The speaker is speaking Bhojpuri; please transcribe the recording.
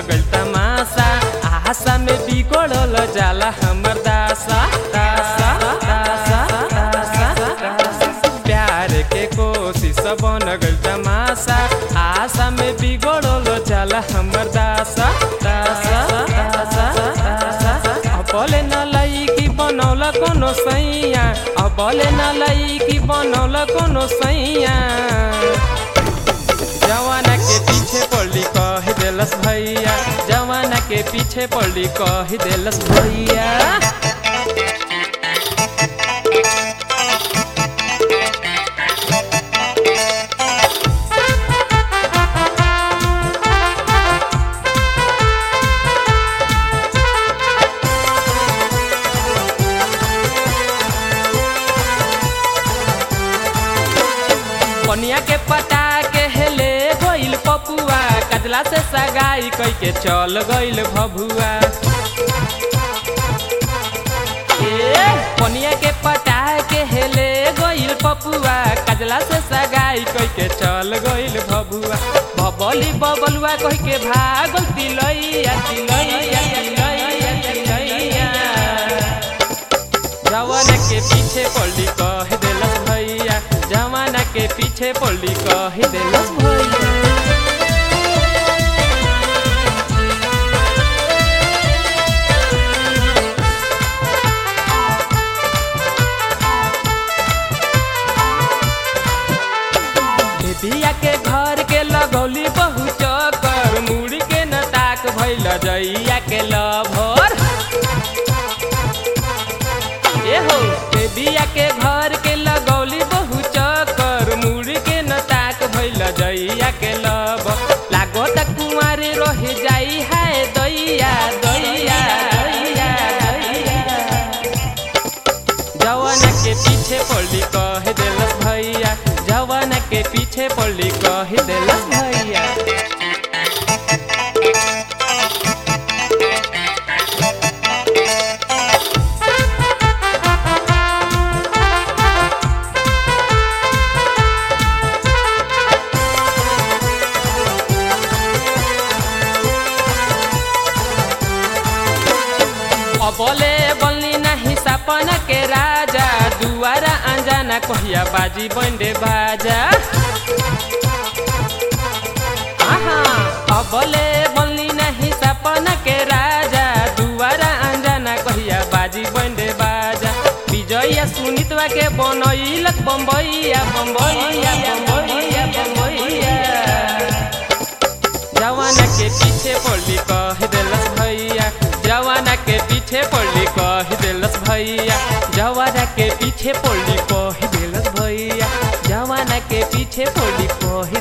गइल तमाशा आशा में बिगड़ल जाला हमर दासा दासा दासा दासा दासा। प्यार के कोशिश बन गइल तमाशा आशा में बिगड़ल जाला हमर दासा दासा दासा दासा अबले न लईकी बनौल कोनो सैया अबले न लईकी बनौल कोनो सैया जवाना के पीछे पड़ी कह देलस भैया जवाना के पीछे पड़ी कह देलस भैया पनिया के पटा के हेले गइल पपुआ कजला से सगाई कई के चल गइल भभुआ ए पनिया के पटा के हेले गइल पपुआ कजला से सगाई कई के चल गइल भभुआ बबली बबलुआ कह के भागल तिलैया तिलैया तिलैया तिलैया जवाना के पीछे पड़ी कह देलस भैया जवाना के पीछे पड़ी कह देलस भैया बिया के घर के लगौली बहु चकर मुड़ी के न ताक भैल जइया के लभर ए हो बिया के घर के लगौली बहु चकर मुड़ी के न ताक भैल जइया के लब लागो त कुंवारे रह जाई है दैया दैया दैया दैया जवाना के पीछे पड़ी कह देलस भैया जवाना के पीछे पड़ी कह देलस भैया अबले बल्ली नाही सपन के राजा दुआरा अंजाना कहिया बाजी बंडे बाजा आहा अबले बल्ली नाही सपन के राजा दुआरा अंजाना कहिया बाजी बंडे बाजा विजया सुनितवा के बनैलक बम्बैया बम्बैया बम्बैया बम्बैया जवाना के पीछे पड़ी कह देलस भैया जवाना के पीछे पड़ी कह देलस भैया जवाना के पीछे पड़ी कह देलस भैया जवाना के पीछे पड़ी कह